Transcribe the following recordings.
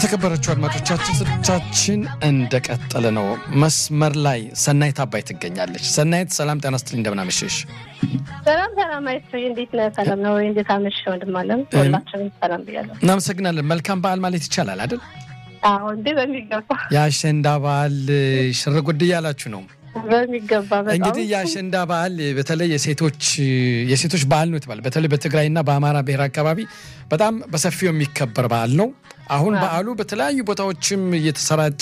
የተከበረችው አድማጮቻችን ስርቻችን እንደቀጠለ ነው። መስመር ላይ ሰናይት አባይ ትገኛለች። ሰናይት ሰላም ጤና ስትል እንደምናመሸሽ። ሰላም ሰላም፣ አይቶ እንዴት ነህ? ሰላም ነው ወይ? እንዴት አመሸህ ወንድም አለም? ሁላችንም ሰላም ብያለሁ። እናመሰግናለን። መልካም በዓል ማለት ይቻላል አይደል? አዎ እንዴ፣ በሚገባ የአሸንዳ በዓል ሽርጉድ እያላችሁ ነው። በሚገባ በጣም እንግዲህ የአሸንዳ በዓል በተለይ የሴቶች የሴቶች በዓል ነው የተባለ በተለይ በትግራይና በአማራ ብሔር አካባቢ በጣም በሰፊው የሚከበር በዓል ነው። አሁን በዓሉ በተለያዩ ቦታዎችም እየተሰራጨ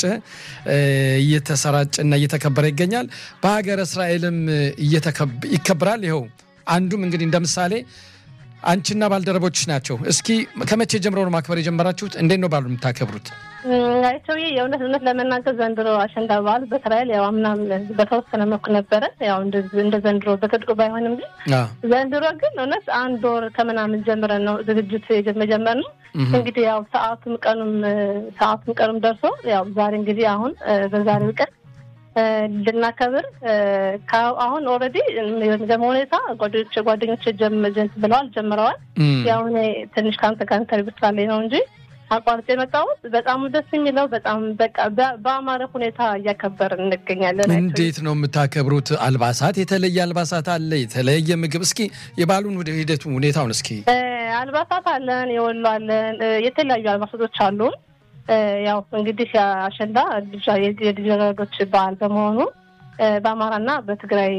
እየተሰራጨና እየተከበረ ይገኛል። በሀገረ እስራኤልም ይከበራል። ይኸው አንዱም እንግዲህ እንደ ምሳሌ አንቺና ባልደረቦች ናቸው። እስኪ ከመቼ ጀምሮ ነው ማክበር የጀመራችሁት? እንዴት ነው በዓሉ የምታከብሩት? ሰውዬ የእውነት እውነት ለመናገር ዘንድሮ አሸንዳ በዓል በእስራኤል ያው አምናም በተወሰነ መልኩ ነበረ። ያው እንደ ዘንድሮ በትልቁ ባይሆንም ግን ዘንድሮ ግን እውነት አንድ ወር ከምናምን ጀምረን ነው ዝግጅት መጀመር ነው። እንግዲህ ያው ሰዓቱም ቀኑም ሰዓቱም ቀኑም ደርሶ ያው ዛሬ እንግዲህ አሁን በዛሬው ቀን ልናከብር አሁን ኦልሬዲ የሚገርመው ሁኔታ ጓደኞች ጓደኞች ብለዋል ጀምረዋል። ያው እኔ ትንሽ ከአንተ ጋር ኢንተርቪው ስላለኝ ነው እንጂ አቋርጬ የመጣሁት በጣም ደስ የሚለው በጣም በቃ በአማረ ሁኔታ እያከበርን እንገኛለን። እንዴት ነው የምታከብሩት? አልባሳት የተለየ አልባሳት አለ? የተለየ ምግብ? እስኪ የበዓሉን ወደ ሂደቱ ሁኔታውን እስኪ። አልባሳት አለን፣ የወሎ አለን፣ የተለያዩ አልባሳቶች አሉን። ያው እንግዲህ አሸንዳ የልጃገረዶች በዓል በመሆኑ በአማራና በትግራይ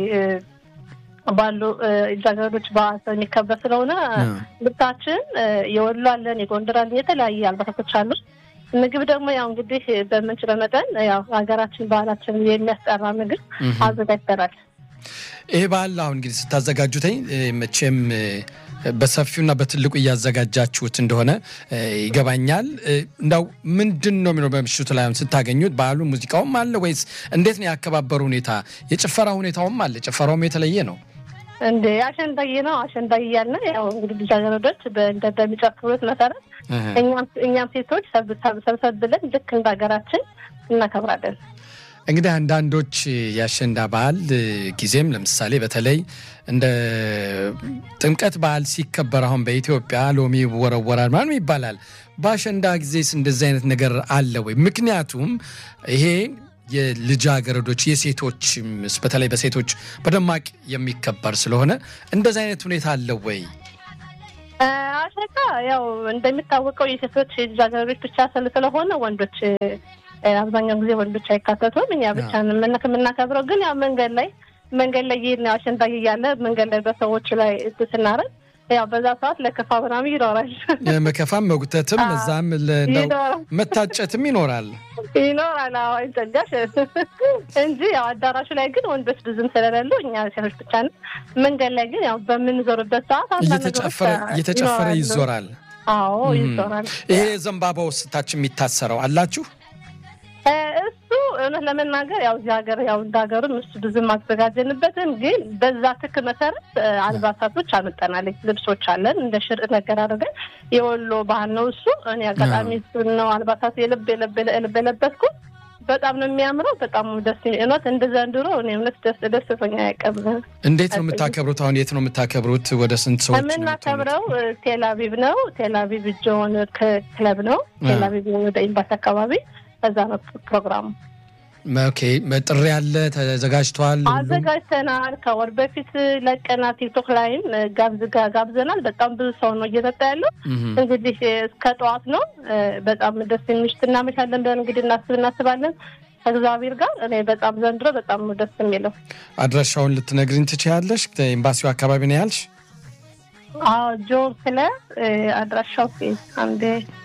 ባሉ ልጃገረዶች በዓል የሚከበር ስለሆነ ልብሳችን የወሎ አለን፣ የጎንደር አለን፣ የተለያየ አልባሳቶች አሉ። ምግብ ደግሞ ያው እንግዲህ በምንችለው መጠን ያው ሀገራችን ባህላችን የሚያስጠራ ምግብ አዘጋጅተናል። ይሄ በዓል አሁን እንግዲህ ስታዘጋጁትኝ መቼም በሰፊውና በትልቁ እያዘጋጃችሁት እንደሆነ ይገባኛል። እንዳው ምንድን ነው የሚለው በምሽቱ ላይ ስታገኙት በዓሉ ሙዚቃውም አለ ወይስ እንዴት ነው ያከባበሩ ሁኔታ? የጭፈራ ሁኔታውም አለ? ጭፈራውም የተለየ ነው እንዴ? አሸንዳዬ ነው አሸንዳዬ እያልን ያው እንግዲህ ልጃገረዶች በሚጨፍሩት መሰረት እኛም ሴቶች ሰብሰብ ብለን ልክ እንደ ሀገራችን እናከብራለን። እንግዲህ አንዳንዶች የአሸንዳ በዓል ጊዜም ለምሳሌ በተለይ እንደ ጥምቀት በዓል ሲከበር አሁን በኢትዮጵያ ሎሚ ይወረወራል ምናምን ይባላል። በአሸንዳ ጊዜስ እንደዚህ አይነት ነገር አለ ወይ? ምክንያቱም ይሄ የልጃገረዶች የሴቶች በተለይ በሴቶች በደማቅ የሚከበር ስለሆነ እንደዚህ አይነት ሁኔታ አለ ወይ? አሸንዳ ያው እንደሚታወቀው የሴቶች የልጃገረዶች ብቻ ስለሆነ ወንዶች አብዛኛውን ጊዜ ወንዶች አይካተቱም። እኛ ብቻ የምናከብረው ግን ያው መንገድ ላይ መንገድ ላይ ይሄን አሸንዳ እያለ መንገድ ላይ በሰዎች ላይ ስናረግ ያው በዛ ሰዓት ለከፋ ምናምን ይኖራል። መከፋም መጉተትም እዛም መታጨትም ይኖራል ይኖራል ይጠጋሽ እንጂ ያው አዳራሹ ላይ ግን ወንዶች ብዙም ስለሌሉ እኛ ሴቶች ብቻ ነን። መንገድ ላይ ግን ያው በምንዞርበት ሰዓት እየተጨፈረ ይዞራል። አዎ ይዞራል። ይሄ ዘንባባው ስታች የሚታሰረው አላችሁ? እሱ እውነት ለመናገር ያው እዚህ ሀገር ያው እንደ ሀገሩም እሱ ብዙም አዘጋጀንበትም፣ ግን በዛ ትክ መሰረት አልባሳቶች አመጠናል። ልብሶች አለን እንደ ሽር ነገር አድርገን የወሎ ባህል ነው እሱ። እኔ አጋጣሚ እሱን ነው አልባሳት የልብ የልብ የለበስኩት። በጣም ነው የሚያምረው። በጣም ደስ እውነት እንደ ዘንድሮ እኔ እውነት ደስ ደስተኛ ያቀብ እንዴት ነው የምታከብሩት? አሁን የት ነው የምታከብሩት? ወደ ስንት ሰዎች የምናከብረው? ቴልአቪቭ ነው። ቴልአቪቭ ጆን ክለብ ነው። ቴልአቪቭ ወደ ኤምባሲ አካባቢ ከዛ ነው ፕሮግራሙ። ኦኬ ጥሪ ያለ ተዘጋጅተዋል። አዘጋጅተናል። ከወር በፊት ለቀና ቲክቶክ ላይም ጋብዘናል። በጣም ብዙ ሰው ነው እየመጣ ያለው። እንግዲህ እስከ ጠዋት ነው። በጣም ደስ የሚሽት እናመሻለን ብለን እንግዲህ እናስብ እናስባለን ከእግዚአብሔር ጋር እኔ በጣም ዘንድሮ በጣም ነው ደስ የሚለው። አድራሻውን ልትነግሪኝ ትችያለሽ? ኤምባሲው አካባቢ ነው ያልሽ? አዎ ጆን ክለብ አድራሻው አንዴ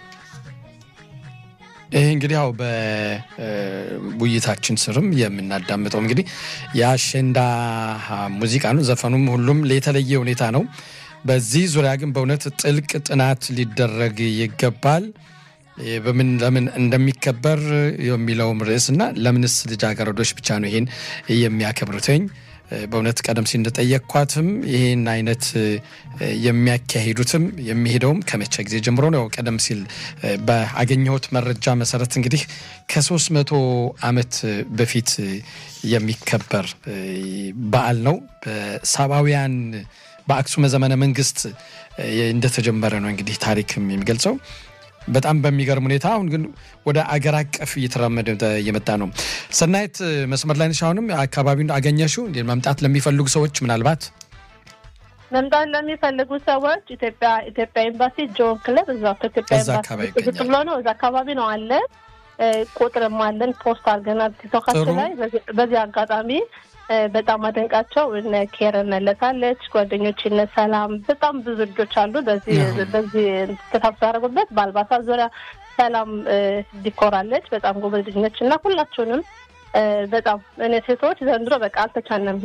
ይህ እንግዲህ ያው በውይይታችን ስርም የምናዳምጠው እንግዲህ የአሸንዳ ሙዚቃ ነው። ዘፈኑም ሁሉም የተለየ ሁኔታ ነው። በዚህ ዙሪያ ግን በእውነት ጥልቅ ጥናት ሊደረግ ይገባል። በምን ለምን እንደሚከበር የሚለውም ርዕስ እና ለምንስ ልጃገረዶች ብቻ ነው ይሄን የሚያከብሩትኝ በእውነት ቀደም ሲል እንደጠየቅኳትም ይህን አይነት የሚያካሂዱትም የሚሄደውም ከመቼ ጊዜ ጀምሮ ነው? ቀደም ሲል በአገኘሁት መረጃ መሰረት እንግዲህ ከሶስት መቶ ዓመት በፊት የሚከበር በዓል ነው። በሳባውያን በአክሱመ ዘመነ መንግስት እንደተጀመረ ነው እንግዲህ ታሪክም የሚገልጸው። በጣም በሚገርም ሁኔታ አሁን ግን ወደ አገር አቀፍ እየተራመደ እየመጣ ነው። ሰናይት መስመር ላይ ነሽ? አሁንም አካባቢውን አገኘሽው? መምጣት ለሚፈልጉ ሰዎች ምናልባት መምጣት ለሚፈልጉ ሰዎች ኢትዮጵያ ኢትዮጵያ ኤምባሲ ጆን ክለብ እዛው ከኢትዮጵያ ኤምባሲ ዝቅ ብሎ ነው። እዛ አካባቢ ነው አለ። ቁጥርም አለን ፖስት አድርገናል ቲክቶካችን ላይ። በዚህ አጋጣሚ በጣም አደንቃቸው እነ ኬረን መለሳለች ጓደኞች እነ ሰላም በጣም ብዙ ልጆች አሉ። በዚህ በዚህ ተሳትፎ ያደረጉበት በአልባሳት ዙሪያ ሰላም ዲኮራለች በጣም ጎበዝ ልጅ ነች እና ሁላችሁንም በጣም እኔ ሴቶች ዘንድሮ በቃ አልተቻለም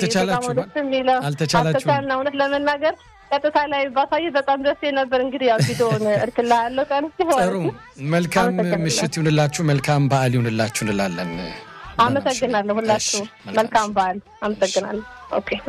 አልተቻልንም እውነት ለመናገር ቀጥታ ላይ ባሳየ በጣም ደስ ነበር። እንግዲህ ያው ቪዲዮን እርክላ ያለው ቀን ሲሆን ጥሩ መልካም ምሽት ይሁንላችሁ፣ መልካም በዓል ይሁንላችሁ እንላለን። አመሰግናለሁ። ሁላችሁ መልካም በዓል። አመሰግናለሁ። ኦኬ